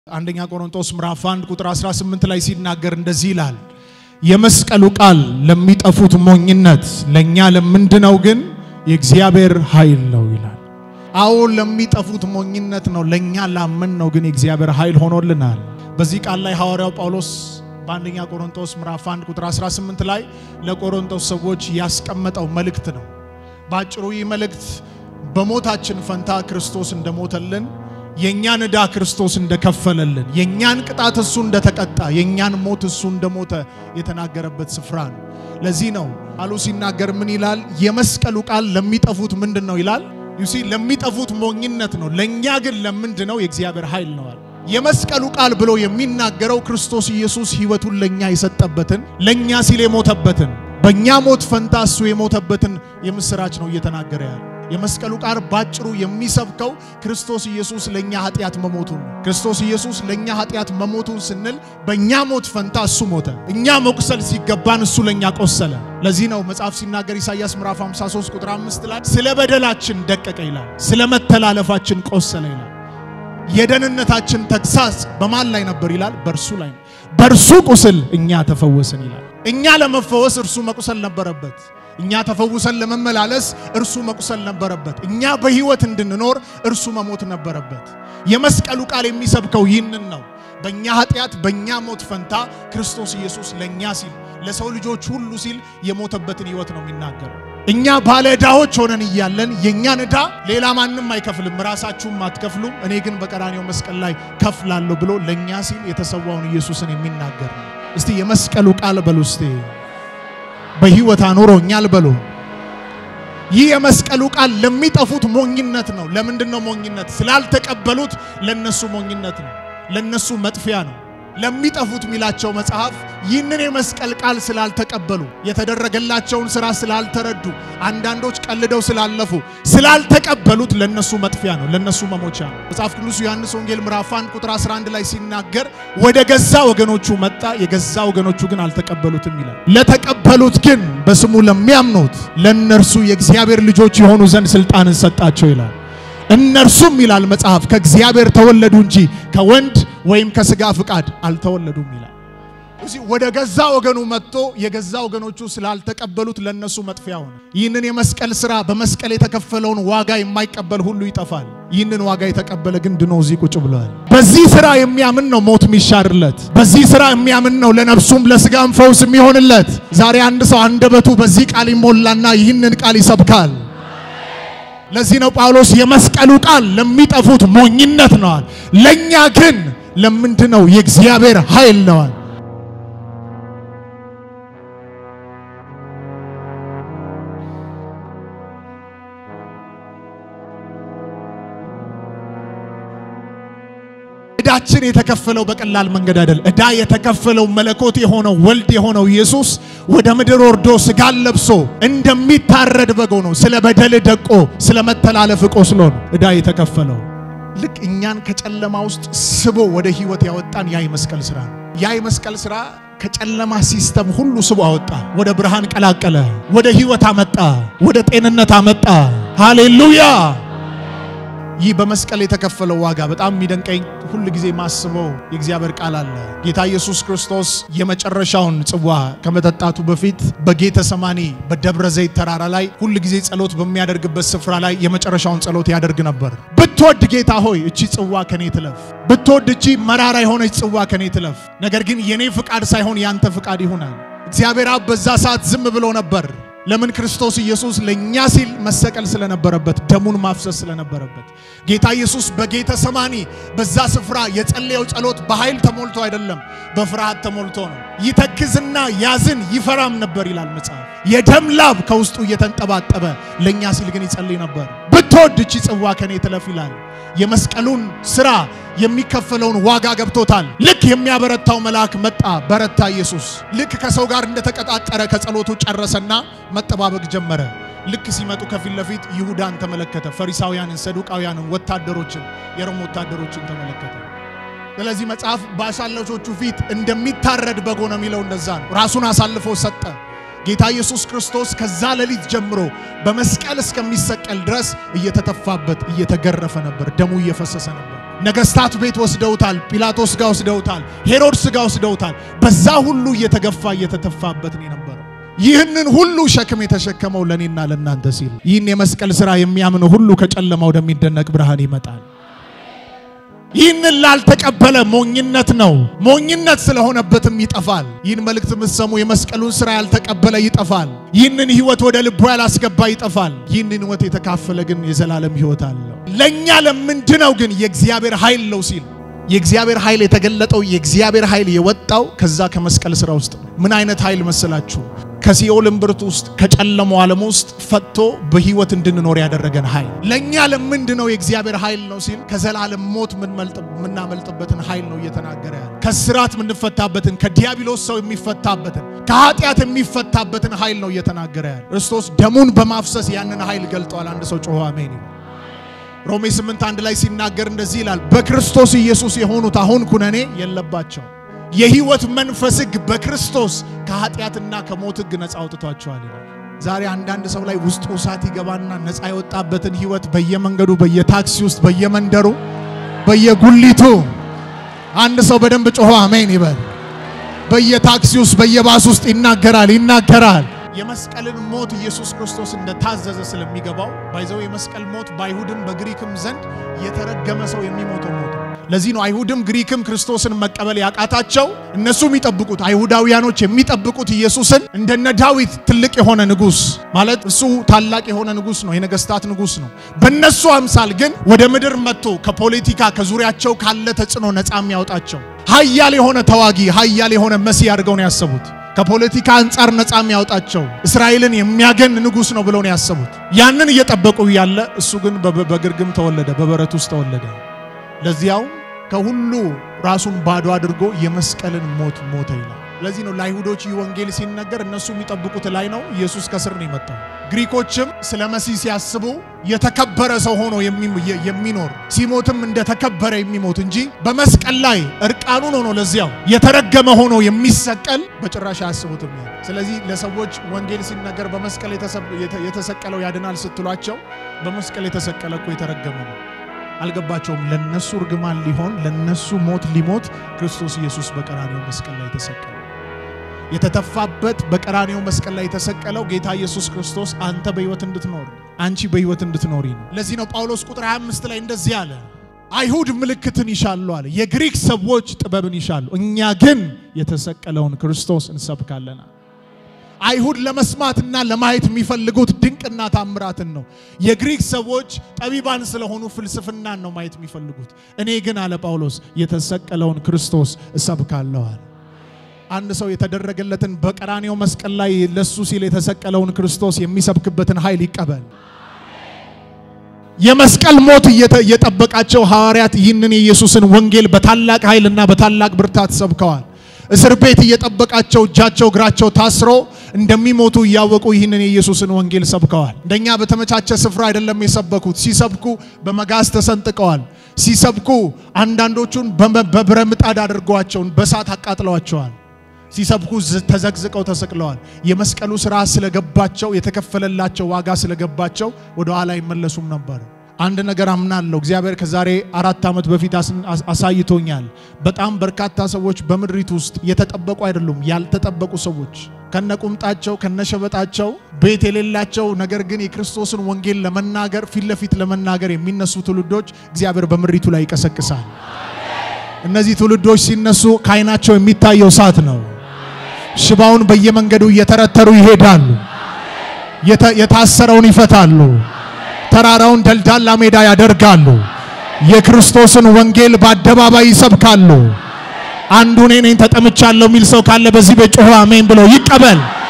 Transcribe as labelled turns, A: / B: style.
A: አንደኛ ቆሮንቶስ ምዕራፍ 1 ቁጥር 18 ላይ ሲናገር እንደዚህ ይላል፣ የመስቀሉ ቃል ለሚጠፉት ሞኝነት፣ ለኛ ለምንድነው ግን የእግዚአብሔር ኃይል ነው ይላል። አዎ ለሚጠፉት ሞኝነት ነው፣ ለኛ ላምን ነው ግን የእግዚአብሔር ኃይል ሆኖልናል። በዚህ ቃል ላይ ሐዋርያው ጳውሎስ በአንደኛ ቆሮንቶስ ምዕራፍ 1 ቁጥር 18 ላይ ለቆሮንቶስ ሰዎች ያስቀመጠው መልእክት ነው። በአጭሩ ይህ መልእክት በሞታችን ፈንታ ክርስቶስ እንደሞተልን የእኛን ዕዳ ክርስቶስ እንደከፈለልን የእኛን ቅጣት እሱ እንደተቀጣ የእኛን ሞት እሱ እንደሞተ የተናገረበት ስፍራ ነው። ለዚህ ነው ቃሉ ሲናገር ምን ይላል? የመስቀሉ ቃል ለሚጠፉት ምንድን ነው ይላል? ዩሲ ለሚጠፉት ሞኝነት ነው፣ ለእኛ ግን ለምንድን ነው የእግዚአብሔር ኃይል ነዋል። የመስቀሉ ቃል ብሎ የሚናገረው ክርስቶስ ኢየሱስ ሕይወቱን ለእኛ የሰጠበትን ለእኛ ሲል የሞተበትን በእኛ ሞት ፈንታ እሱ የሞተበትን የምስራች ነው እየተናገረ ያለ የመስቀሉ ቃል ባጭሩ የሚሰብከው ክርስቶስ ኢየሱስ ለኛ ኃጢአት መሞቱን ነው። ክርስቶስ ኢየሱስ ለኛ ኃጢአት መሞቱን ስንል በእኛ ሞት ፈንታ እሱ ሞተ። እኛ መቁሰል ሲገባን እሱ ለኛ ቆሰለ። ለዚህ ነው መጽሐፍ ሲናገር ኢሳይያስ ምዕራፍ 53 ቁጥር 5 ላይ ስለ በደላችን ደቀቀ ይላል፣ ስለ መተላለፋችን ቆሰለ ይላል። የደህንነታችን ተግሳጽ በማን ላይ ነበር ይላል? በእርሱ ላይ ነው። በእርሱ ቁስል እኛ ተፈወስን ይላል። እኛ ለመፈወስ እርሱ መቁሰል ነበረበት። እኛ ተፈውሰን ለመመላለስ እርሱ መቁሰል ነበረበት። እኛ በሕይወት እንድንኖር እርሱ መሞት ነበረበት። የመስቀሉ ቃል የሚሰብከው ይህንን ነው። በእኛ ኃጢአት በእኛ ሞት ፈንታ ክርስቶስ ኢየሱስ ለእኛ ሲል ለሰው ልጆች ሁሉ ሲል የሞተበትን ሕይወት ነው የሚናገረው። እኛ ባለ ዕዳዎች ሆነን እያለን የእኛን ዕዳ ሌላ ማንም አይከፍልም፣ ራሳችሁም አትከፍሉም፣ እኔ ግን በቀራኔው መስቀል ላይ ከፍላለሁ ብሎ ለእኛ ሲል የተሰዋውን ኢየሱስን የሚናገር ነው። እስቲ የመስቀሉ ቃል በሉ እስቲ በሕይወት አኖሮኛል በሉ። ይህ የመስቀሉ ቃል ለሚጠፉት ሞኝነት ነው። ለምንድን ነው ሞኝነት? ስላልተቀበሉት ለነሱ ሞኝነት ነው፣ ለነሱ መጥፊያ ነው። ለሚጠፉት የሚላቸው መጽሐፍ ይህንን የመስቀል ቃል ስላልተቀበሉ የተደረገላቸውን ሥራ ስላልተረዱ አንዳንዶች ቀልደው ስላለፉ ስላልተቀበሉት ለነሱ መጥፊያ ነው፣ ለነሱ መሞቻ ነው። መጽሐፍ ቅዱስ ዮሐንስ ወንጌል ምዕራፍ 1 ቁጥር 11 ላይ ሲናገር ወደ ገዛ ወገኖቹ መጣ፣ የገዛ ወገኖቹ ግን አልተቀበሉትም ይላል። ለተቀበሉት ግን በስሙ ለሚያምኑት ለእነርሱ የእግዚአብሔር ልጆች የሆኑ ዘንድ ስልጣንን ሰጣቸው ይላል። እነርሱም ይላል መጽሐፍ ከእግዚአብሔር ተወለዱ እንጂ ከወንድ ወይም ከስጋ ፍቃድ አልተወለዱም ይላል። እዚህ ወደ ገዛ ወገኑ መጥቶ የገዛ ወገኖቹ ስላልተቀበሉት ለነሱ መጥፊያ ሆነ። ይህንን የመስቀል ሥራ በመስቀል የተከፈለውን ዋጋ የማይቀበል ሁሉ ይጠፋል። ይህንን ዋጋ የተቀበለ ግን ድኖ እዚህ ቁጭ ብለዋል። በዚህ ሥራ የሚያምን ነው ሞት የሚሻርለት። በዚህ ሥራ የሚያምን ነው ለነፍሱም ለስጋም ፈውስ የሚሆንለት። ዛሬ አንድ ሰው አንደበቱ በዚህ ቃል ይሞላና ይህንን ቃል ይሰብካል። ለዚህ ነው ጳውሎስ የመስቀሉ ቃል ለሚጠፉት ሞኝነት ነዋል፣ ለኛ ግን ለምንድነው የእግዚአብሔር ኃይል ነዋል። ዕዳችን የተከፈለው በቀላል መንገድ አይደለም። ዕዳ የተከፈለው መለኮት የሆነው ወልድ የሆነው ኢየሱስ ወደ ምድር ወርዶ ስጋን ለብሶ እንደሚታረድ በግ ሆኖ ስለ በደል ደቆ ስለ መተላለፍ ቆስሎ ነው ዕዳ የተከፈለው። ልክ እኛን ከጨለማ ውስጥ ስቦ ወደ ሕይወት ያወጣን ያ የመስቀል ሥራ ነው። ያ የመስቀል ሥራ ከጨለማ ሲስተም ሁሉ ስቦ አወጣ፣ ወደ ብርሃን ቀላቀለ፣ ወደ ሕይወት አመጣ፣ ወደ ጤንነት አመጣ። ሃሌሉያ! ይህ በመስቀል የተከፈለው ዋጋ በጣም የሚደንቀኝ ሁል ጊዜ ማስበው የእግዚአብሔር ቃል አለ። ጌታ ኢየሱስ ክርስቶስ የመጨረሻውን ጽዋ ከመጠጣቱ በፊት በጌተ ሰማኒ በደብረ ዘይት ተራራ ላይ ሁል ጊዜ ጸሎት በሚያደርግበት ስፍራ ላይ የመጨረሻውን ጸሎት ያደርግ ነበር። ብትወድ ጌታ ሆይ እቺ ጽዋ ከኔ ትለፍ፣ ብትወድ እቺ መራራ የሆነች ጽዋ ከኔ ትለፍ፣ ነገር ግን የኔ ፍቃድ ሳይሆን ያንተ ፍቃድ ይሆናል። እግዚአብሔር አብ በዛ ሰዓት ዝም ብሎ ነበር። ለምን? ክርስቶስ ኢየሱስ ለኛ ሲል መሰቀል ስለነበረበት ደሙን ማፍሰስ ስለነበረበት ጌታ ኢየሱስ በጌተ ሰማኒ በዛ ስፍራ የጸለየው ጸሎት በኃይል ተሞልቶ አይደለም፣ በፍርሃት ተሞልቶ ነው። ይተክዝና ያዝን ይፈራም ነበር ይላል መጽሐፍ። የደም ላብ ከውስጡ እየተንጠባጠበ ለኛ ሲል ግን ይጸልይ ነበር። ብትወድ እቺ ጽዋ ከኔ ትለፍ ይላል። የመስቀሉን ስራ የሚከፈለውን ዋጋ ገብቶታል። ልክ የሚያበረታው መልአክ መጣ፣ በረታ ኢየሱስ። ልክ ከሰው ጋር እንደተቀጣጠረ ከጸሎቱ ጨረሰና መጠባበቅ ጀመረ። ልክ ሲመጡ ከፊት ለፊት ይሁዳን ተመለከተ። ፈሪሳውያንን፣ ሰዱቃውያንን፣ ወታደሮችን፣ የሮም ወታደሮችን ተመለከተ። ስለዚህ መጽሐፍ በአሳላቾቹ ፊት እንደሚታረድ በግ ነው የሚለው እንደዛ ነው። ራሱን አሳልፎ ሰጠ። ጌታ ኢየሱስ ክርስቶስ ከዛ ሌሊት ጀምሮ በመስቀል እስከሚሰቀል ድረስ እየተተፋበት እየተገረፈ ነበር፣ ደሙ እየፈሰሰ ነበር። ነገስታት ቤት ወስደውታል። ጲላጦስ ጋር ወስደውታል። ሄሮድስ ጋር ወስደውታል። በዛ ሁሉ እየተገፋ እየተተፋበት ነው የነበረው። ይህንን ሁሉ ሸክም የተሸከመው ለእኔና ለእናንተ ሲል ይህን የመስቀል ሥራ የሚያምኑ ሁሉ ከጨለማ ወደሚደነቅ ብርሃን ይመጣል። ይህንን ላልተቀበለ ሞኝነት ነው፣ ሞኝነት ስለሆነበትም ይጠፋል። ይህን መልእክት የምትሰሙ የመስቀሉን ሥራ ያልተቀበለ ይጠፋል። ይህንን ሕይወት ወደ ልቡ ያላስገባ ይጠፋል። ይህንን ሕይወት የተካፈለ ግን የዘላለም ሕይወት አለው። ለእኛ ለምንድነው ግን የእግዚአብሔር ኃይል ነው ሲል የእግዚአብሔር ኃይል የተገለጠው የእግዚአብሔር ኃይል የወጣው ከዛ ከመስቀል ሥራ ውስጥ ነው። ምን አይነት ኃይል መሰላችሁ? ከሲኦል እምብርት ውስጥ ከጨለማው ዓለም ውስጥ ፈጥቶ በህይወት እንድንኖር ያደረገን ኃይል ለእኛ ለምንድነው የእግዚአብሔር ኃይል ነው ሲል ከዘላለም ሞት የምናመልጥበትን ኃይል ነው እየተናገረ ያለ። ከስራት የምንፈታበትን፣ ከዲያብሎስ ሰው የሚፈታበትን፣ ከኃጢአት የሚፈታበትን ኃይል ነው እየተናገረ ያለ። ክርስቶስ ደሙን በማፍሰስ ያንን ኃይል ገልጠዋል። አንድ ሰው ጮኸ አሜን። ሮሜ 8 አንድ ላይ ሲናገር እንደዚህ ይላል፣ በክርስቶስ ኢየሱስ የሆኑት አሁን ኩነኔ የለባቸው የህይወት መንፈስ ሕግ በክርስቶስ ከኃጢአትና ከሞት ሕግ ነፃ አውጥቷቸዋል ይላል። ዛሬ አንዳንድ ሰው ላይ ውስጡ እሳት ይገባና ነፃ የወጣበትን ህይወት በየመንገዱ፣ በየታክሲ ውስጥ፣ በየመንደሩ፣ በየጉሊቱ አንድ ሰው በደንብ ጮሆ አሜን ይበል። በየታክሲ ውስጥ፣ በየባስ ውስጥ ይናገራል ይናገራል። የመስቀልን ሞት ኢየሱስ ክርስቶስ እንደታዘዘ ስለሚገባው ባይዘው የመስቀል ሞት በአይሁድም በግሪክም ዘንድ የተረገመ ሰው የሚሞተው ሞት ነው። ለዚህ ነው አይሁድም ግሪክም ክርስቶስን መቀበል ያቃታቸው። እነሱ የሚጠብቁት አይሁዳውያኖች የሚጠብቁት ኢየሱስን እንደነ ዳዊት ትልቅ የሆነ ንጉሥ ማለት እሱ ታላቅ የሆነ ንጉሥ ነው፣ የነገስታት ንጉሥ ነው። በእነሱ አምሳል ግን ወደ ምድር መጥቶ ከፖለቲካ ከዙሪያቸው ካለ ተጽዕኖ ነፃ የሚያወጣቸው ኃያል የሆነ ተዋጊ ኃያል የሆነ መሲህ አድርገው ነው ያሰቡት። ከፖለቲካ አንጻር ነፃ የሚያወጣቸው እስራኤልን የሚያገን ንጉሥ ነው ብለው ነው ያሰቡት። ያንን እየጠበቁ ያለ እሱ ግን በግርግም ተወለደ፣ በበረት ውስጥ ተወለደ። ለዚያው ከሁሉ ራሱን ባዶ አድርጎ የመስቀልን ሞት ሞተ ይላል። ለዚህ ነው ለአይሁዶች ይህ ወንጌል ሲነገር እነሱ የሚጠብቁት ላይ ነው፣ ኢየሱስ ከስር ነው የመጣው። ግሪኮችም ስለ መሲህ ሲያስቡ የተከበረ ሰው ሆኖ የሚኖር ሲሞትም እንደተከበረ የሚሞት እንጂ በመስቀል ላይ እርቃኑን ሆኖ ለዚያው የተረገመ ሆኖ የሚሰቀል በጭራሽ አያስቡትም። ስለዚህ ለሰዎች ወንጌል ሲነገር በመስቀል የተሰቀለው ያድናል ስትሏቸው በመስቀል የተሰቀለ እኮ የተረገመ ነው። አልገባቸውም። ለነሱ እርግማን ሊሆን ለነሱ ሞት ሊሞት ክርስቶስ ኢየሱስ በቀራኔው መስቀል ላይ ተሰቀለ። የተተፋበት በቀራኔው መስቀል ላይ የተሰቀለው ጌታ ኢየሱስ ክርስቶስ አንተ በሕይወት እንድትኖር አንቺ በሕይወት እንድትኖሪ ነው። ለዚህ ነው ጳውሎስ ቁጥር 25 ላይ እንደዚህ አለ፣ አይሁድ ምልክትን ይሻሉ አለ፣ የግሪክ ሰዎች ጥበብን ይሻሉ፣ እኛ ግን የተሰቀለውን ክርስቶስ እንሰብካለን። አይሁድ ለመስማትና ለማየት የሚፈልጉት ድንቅና ታምራትን ነው። የግሪክ ሰዎች ጠቢባን ስለሆኑ ፍልስፍናን ነው ማየት የሚፈልጉት። እኔ ግን አለ ጳውሎስ የተሰቀለውን ክርስቶስ እሰብካለዋል። አንድ ሰው የተደረገለትን በቀራኔው መስቀል ላይ ለሱ ሲል የተሰቀለውን ክርስቶስ የሚሰብክበትን ኃይል ይቀበል። የመስቀል ሞት እየጠበቃቸው ሐዋርያት ይህንን የኢየሱስን ወንጌል በታላቅ ኃይልና በታላቅ ብርታት ሰብከዋል። እስር ቤት እየጠበቃቸው እጃቸው እግራቸው ታስሮ እንደሚሞቱ እያወቁ ይህንን የኢየሱስን ወንጌል ሰብከዋል። እንደኛ በተመቻቸ ስፍራ አይደለም የሰበኩት። ሲሰብኩ በመጋዝ ተሰንጥቀዋል። ሲሰብኩ አንዳንዶቹን በብረ ምጣድ አድርገዋቸውን በእሳት አቃጥለዋቸዋል። ሲሰብኩ ተዘግዝቀው ተሰቅለዋል። የመስቀሉ ሥራ ስለገባቸው የተከፈለላቸው ዋጋ ስለገባቸው ወደ ኋላ አይመለሱም ነበር። አንድ ነገር አምናለሁ። እግዚአብሔር ከዛሬ አራት ዓመት በፊት አሳይቶኛል። በጣም በርካታ ሰዎች በምድሪት ውስጥ የተጠበቁ አይደሉም፣ ያልተጠበቁ ሰዎች ከነቁምጣቸው ከነሸበጣቸው ቤት የሌላቸው ነገር ግን የክርስቶስን ወንጌል ለመናገር ፊት ለፊት ለመናገር የሚነሱ ትውልዶች እግዚአብሔር በምድሪቱ ላይ ይቀሰቅሳል። እነዚህ ትውልዶች ሲነሱ ከዓይናቸው የሚታየው እሳት ነው። ሽባውን በየመንገዱ እየተረተሩ ይሄዳሉ። የታሰረውን ይፈታሉ። ተራራውን ደልዳላ ሜዳ ያደርጋሉ። የክርስቶስን ወንጌል በአደባባይ ይሰብካሉ። አንዱ እኔ ነኝ ተጠምቻለሁ የሚል ሰው ካለ በዚህ ቤት ጮሆ አሜን ብሎ ይቀበል።